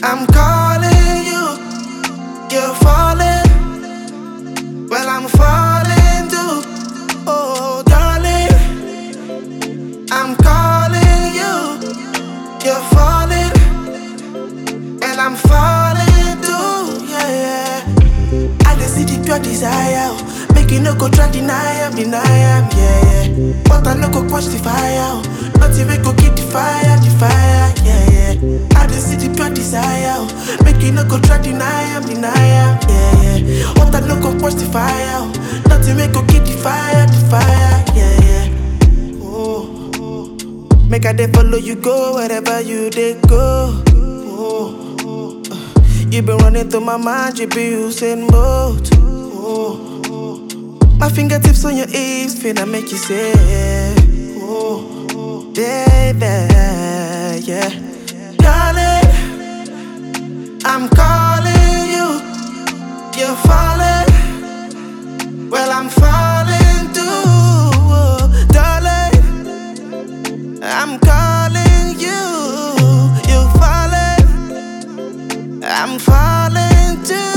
I'm calling you, you're falling. Well, I'm falling too. Oh, darling, I'm calling you, you're falling. And I'm falling too, yeah, yeah. I just see the pure desire. oh. Make you no go try deny am, deny am, yeah, yeah. But I no go quench the fire. oh. Not even go keep the fire, the fire, yeah, yeah. I just see the pure desire. oh. Make you no go try deny am, deny am, yeah, yeah. But I no go quench the fire. oh. Not even go keep the fire, the fire, yeah, yeah. Oh, oh. Make I dey follow you go wherever you dey go. Oh, oh. uh, You been running through my mind, you be using both. Oh, oh. My fingertips on your hips, finna make you say, oh, oh, baby, yeah. Darling, I'm calling you, you're falling. Well, I'm falling too, oh, darling. I'm calling you, you're falling. I'm falling too.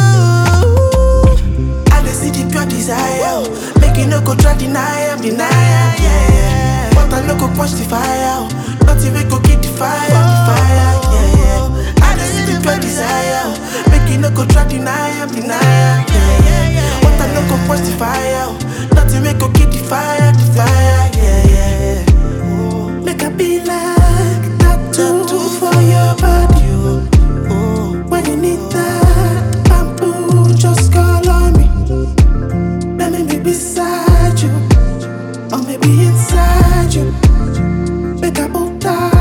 I just see the pure desire. oh. Make you no go try deny am, deny am, yeah, yeah. But I no go quench the fire. oh. Not even go keep the fire, the fire, yeah, yeah. I just see the pure desire. oh. Make you no go try deny am, deny am, yeah, yeah. But I no go quench the fire. oh. Not even go keep the fire, the fire, yeah, yeah. Oh. Make I be like tattoo for your body. oh. Oh. When you need that bamboo, just call on me. Let me be beside you, or maybe inside you. Make a bow tie